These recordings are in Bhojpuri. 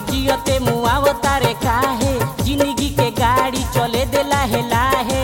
जियते मुआवता रे काहे जिंदगी के गाड़ी चले दे लाहे लाहे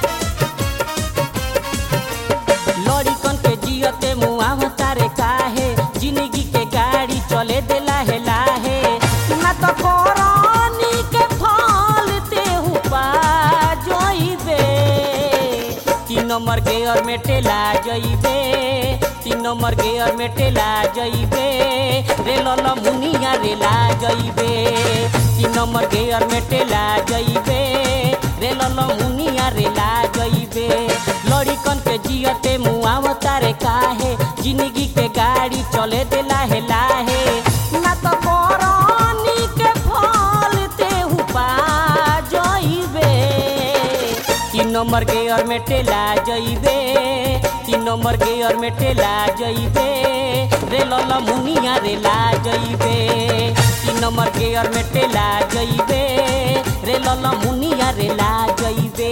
लड़िकन के जियते मुआवता रे काहे जिंदगी के गाड़ी चले दे लाहे लाहे ना तो कोरानी के फल तेहू पा जइबे तीन नंबर गेयर में टेला जइबे तीन नंबर गेयर में टेला जइबे रेल मुनिया रेला जइबे तीन नंबर गेयर में टेला जइबे रेल मुनिया रेला जइबे लड़िकन के जियते मुआवता रे काहे जिंदगी के गाड़ी चले दे लाहे लाहे ना तो कोरानी के फल तेहू पा जइबे तीन नंबर गेयर में टेला जइबे तीन नंबर गेयर में टेला जइबे रेल मुनिया रेला जइबे तीन नंबर गेयर में टेला जइबे रेल मुनिया रेला जइबे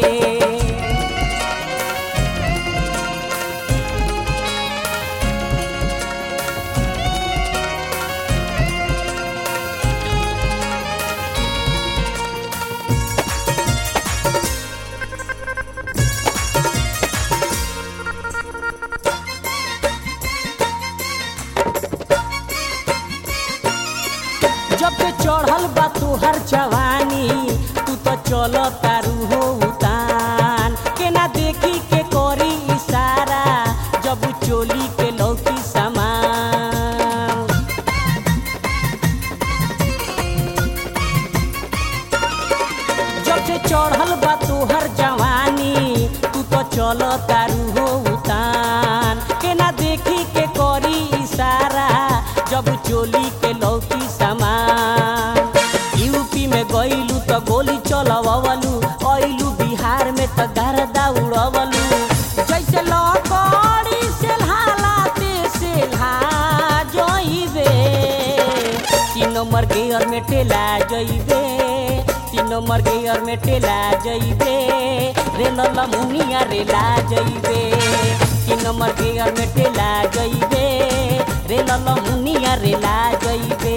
जब से चढ़ल बा तुहर जवानी तू तो चल तारू हो उतान केना देखी के करी इशारा जब चोली के लौकी सामान जब से चढ़ल बा तुहर जवानी तू तो चल तारू हो उतान केना देखी के करी इशारा जब चोली के लौकी सामान यूपी में गईलू तो गोली चलवलू अइलू बिहार में तो गर्दा उड़वलू जैसे लकड़ी से हालाते से जइबे तीन नंबर गेयर में टेला जइबे तीन नंबर गेयर में टेला जइबे रेल मुनिया रेला जइबे तीन नंबर गेयर में टेला जइबे रेल मुनिया रेला जइबे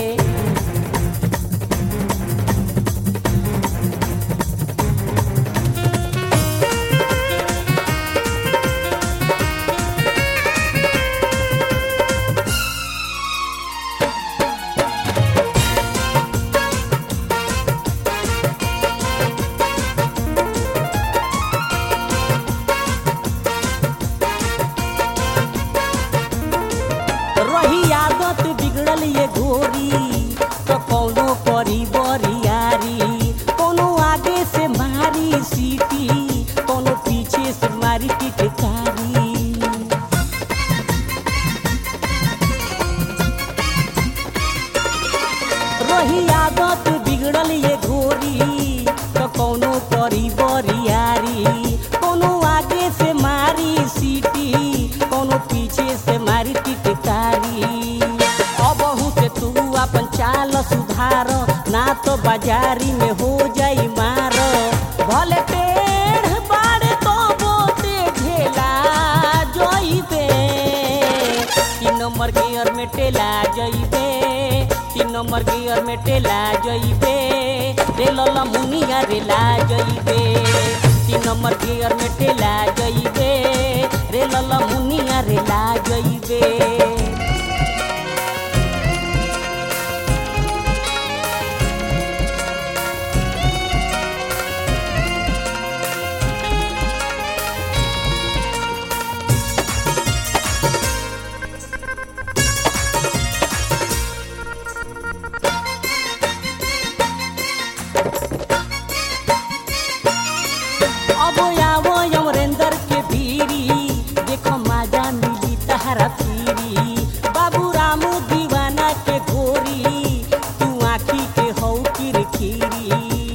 रही आदत बिगड़ल ये गोरी तो कौनो करी बरियारी कोनो आगे से मारी सीटी कोनो पीछे से मारी टिटकारी रही आदत बिगड़ल ये गोरी तो कौनो करी बरियारी कोनो आगे से मारी सीटी कोनो पीछे से मारी टिटकारी अब से तू अपन चाल सुधार ना तो बाजारी में हो जाई मार भले टेढ़ बाड़े तो बोते झेला जइबे तीन नंबर गियर में टेला जइबे तीन नंबर गियर में टेला जइबे रेल मुनिया रेला जइबे तीन नंबर गियर में टेला जइबे रेल मुनिया रेला जइबे अब आवो अमरेंद्र के भीरी देखो माजा मिली तहरा फिरी बाबू राम दीवाना के गोरी तू आखी के हौ किरकिरी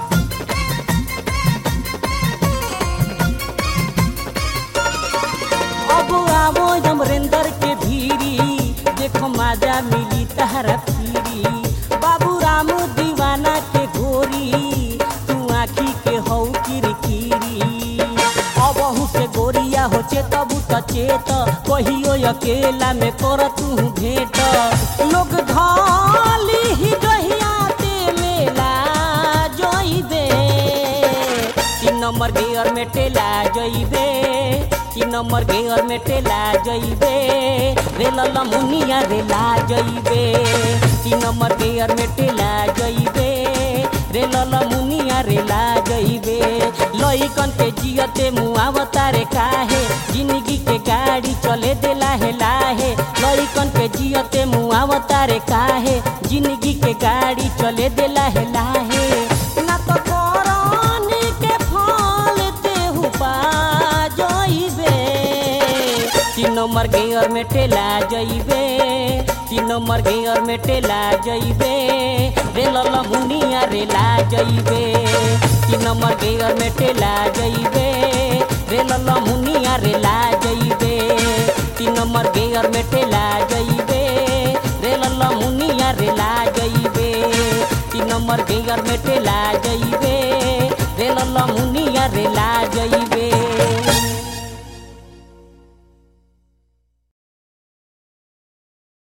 अब आवो अमरेंद्र के भीरी देखो माजा मिली तहरा फिरी बाबू राम दीवाना के गोरी तू आखी के हौ किरकिरी अबहू से गोरिया हो चेतबू त चेत कहियो अकेला में कर तू भेंट लोग ढाली ही गही नंबर गेयर में टेला जइबे तीन नंबर गेयर में टेला जइबे रेल मुनिया रेला जइबे तीन नंबर गेयर में टेला जइबे रेल मुनिया रेला जइबे लइकन के जियते मुआवता रे काहे जिंदगी के गाड़ी चले देला हे लाहे लइकन के जियते मुआवता रे काहे जिंदगी के गाड़ी चले देला हे लाहे ना तो करनी के फल तेहू पा जइबे तीन नंबर गेयर में टेला जइबे तीन नंबर गेयर में टेला जइबे रेल मुनिया रेला जइबे तीन नंबर गेयर में टेला जइबे रेल मुनिया रेला जइबे तीन नंबर गेयर में टेला जइबे रेल मुनिया रेला